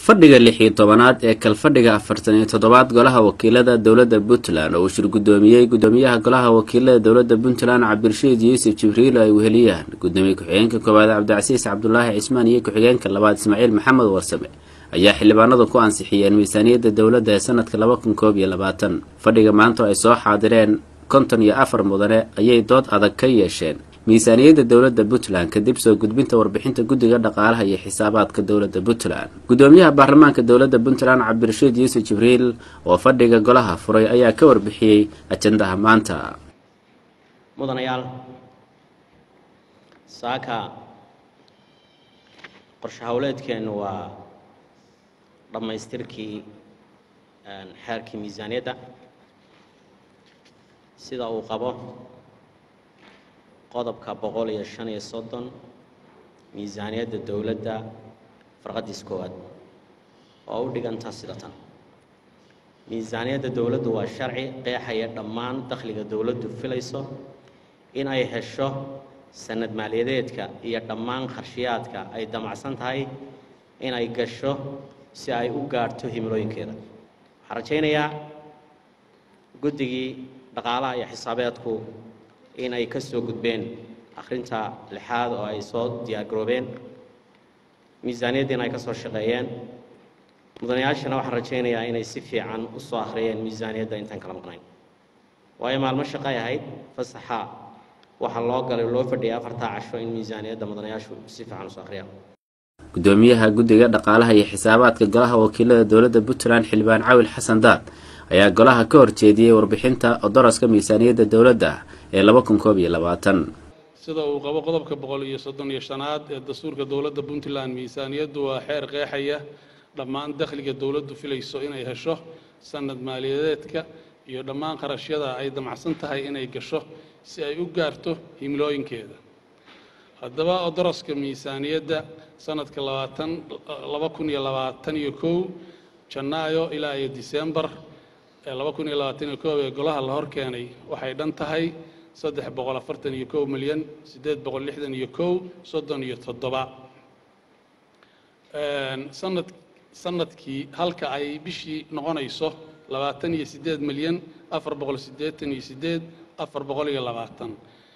fadhiga lix iyo tobanaad ee kalfadhiga afartan iyo toddobaad golaha wakiilada dowladda puntland oo uu shir guddoomiyey guddoomiyaha golaha wakiilada dowladda puntland cabdirashiid yuusuf jibriil oo ay weheliyaan guddoomiye ku-xigeenka koowaad cabdicasiis cabdulaahi cismaan iyo ku-xigeenka labaad ismaaciil maxamed warsame ayaa xildhibaanadu ku ansixiyeen miisaaniyadda dowladda ee sanadka laba kun koob iyo labaatan fadhiga maanta oo ay soo xaadireen konton iyo afar mudane ayay dood adag ka yeesheen miisaaniyadda dowladda puntland kadib soo gudbinta warbixinta guddiga dhaqaalaha iyo xisaabaadka dowladda puntland guddoomiyaha baarlamaanka dowladda puntland cabdirashiid yuusuf jibriil oo fadhiga golaha furay ayaa ka warbixiyey ajandaha maanta mudanayaal saaka qorshe howleedkeennu waa dhammaystirkii xeerkii miisaaniyadda sida uu qabo qodobka boqol iyo shan iyo soddon miisaaniyadda dowladda farqadiis koowaad oo u dhiganta sida tan miisaaniyadda dowladdu waa sharci qeexaya dhammaan dakhliga dowladdu filayso in ay hesho sanad maaliyadeedka iyo dhammaan qarshiyaadka ay damacsan tahay in ay gasho si ay u gaadhto himilooyinkeeda waxaan rajaynayaa guddigii dhaqaalaha iyo xisaabeedku in ay ka soo gudbeen akhrinta lixaad oo ay soo diyaargaroobeen miisaaniyaddiina ay ka soo shaqeeyeen mudanayaashana waxaan rajaynayaa inay si fiican u soo akhriyeen miisaaniyadda intaan kala maqnayn waayo maalmo shaqay ahayd fasaxa waxaa loo galay loo fadhiyay afartaa casho in miisaaniyadda mudanayaashu si fiican usoo akhriyaan guddoomiyaha guddiga dhaqaalaha iyo xisaabaadka golaha wakiilada dowladda puntland xildhibaan cawil xasan daad ayaa golaha ka horjeediyey warbixinta odoroska miisaaniyadda dowladda ee laba kun koob iyo labaatan sida uu qabo qodobka boqol iyo soddon iyo shanaad ee dastuurka dowladda puntland miisaaniyaddu waa xeer qeexaya dhammaan dakhliga dowladdu filayso inay hesho sanad maaliyadeedka iyo dhammaan qarashyada ay damacsan tahay inay gasho si ay u gaarto himilooyinkeeda haddaba odoroska miisaaniyadda sanadka labaatan laba kun iyo labaatan iyo kow janaayo ilaa iyo disembar ee laba kun iyo labaatan iyo koob ee golaha la hor keenay waxay dhan tahay saddex boqol afartan iyo kow milyan siddeed boqol lixdan iyo kow soddon iyo toddoba sanad sanadkii halka ay bishii noqonayso labaatan iyo siddeed milyan afar boqol siddeetan iyo siddeed afar boqol iyo labaatan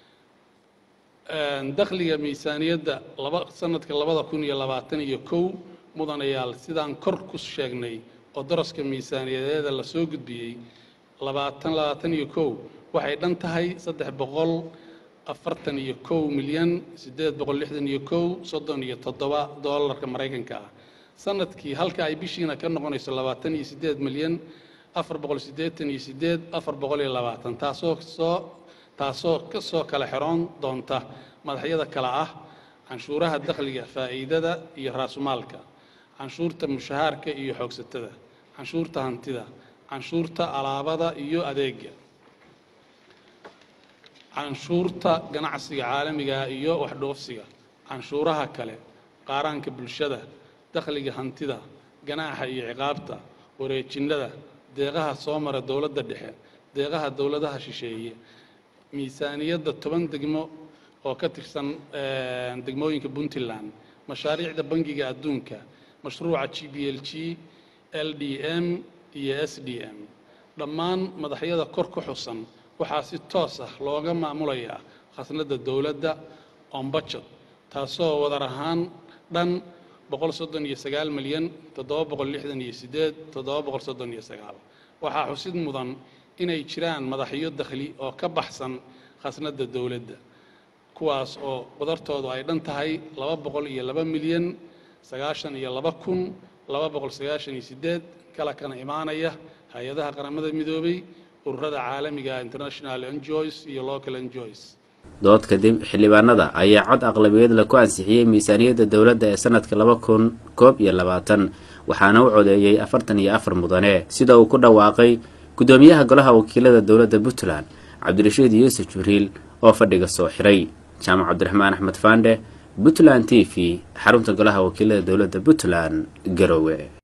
dakhliga miisaaniyadda laba sanadka labada kun iyo labaatan iyo kow mudanayaal sidaan kor ku sheegnay oo daraska miisaaniyadeeda la soo gudbiyey labaatan labaatan iyo kow waxay dhan tahay saddex boqol afartan iyo kow milyan siddeed boqol lixdan iyo kow soddon iyo toddoba doolarka maraykanka ah sanadkii halka ay bishiina ka noqonayso labaatan iyo siddeed milyan afar boqol siddeetan iyo siddeed afar boqol iyo labaatan taasoo soo taasoo ka soo kala xiroon doonta madaxyada kale ah canshuuraha dakhliga faa'iidada iyo raasumaalka canshuurta mushahaarka iyo xoogsatada canshuurta hantida canshuurta alaabada iyo adeega canshuurta ganacsiga caalamiga iyo waxdhoofsiga canshuuraha kale qaaraanka bulshada dakhliga hantida ganaaxa iyo ciqaabta wareejinnada deeqaha soo mara dowladda dhexe deeqaha dowladaha shisheeye miisaaniyadda toban degmo oo ka tirsan degmooyinka puntland mashaariicda bangiga adduunka mashruuca g b l g l d m iyo s d m dhammaan madaxyada kor ku xusan waxaa si toos ah looga maamulayaa khasnadda dowladda ombajad taasoo wadar ahaan dhan boqol soddon iyo sagaal milyan toddoba boqol lixdan iyo siddeed toddoba boqol soddon iyo sagaal waxaa xusid mudan inay jiraan madaxyo dakhli oo ka baxsan khasnadda dowladda kuwaas oo wadartoodu ay dhan tahay laba boqol iyo laba milyan sagaashan iyo laba kun laba boqol sagaashan iyo siddeed kala kana imaanaya hay-adaha qaramada midoobay ururada caalamiga international enjoys iyo local enjoys dood kadib xildhibaanada ayaa cod aqlabiyeed la ku ansixiyey miisaaniyadda dowladda ee sanadka laba kun koob iyo labaatan waxaana u codeeyey afartan iyo afar mudane sida uu ku dhawaaqay guddoomiyaha golaha wakiilada dowladda puntland cabdirashiid yuusuf jibriil oo fadhiga soo xiray jaamac cabdiraxmaan axmed faandhe puntland t v xarunta golaha wakiilada dowladda puntland garowe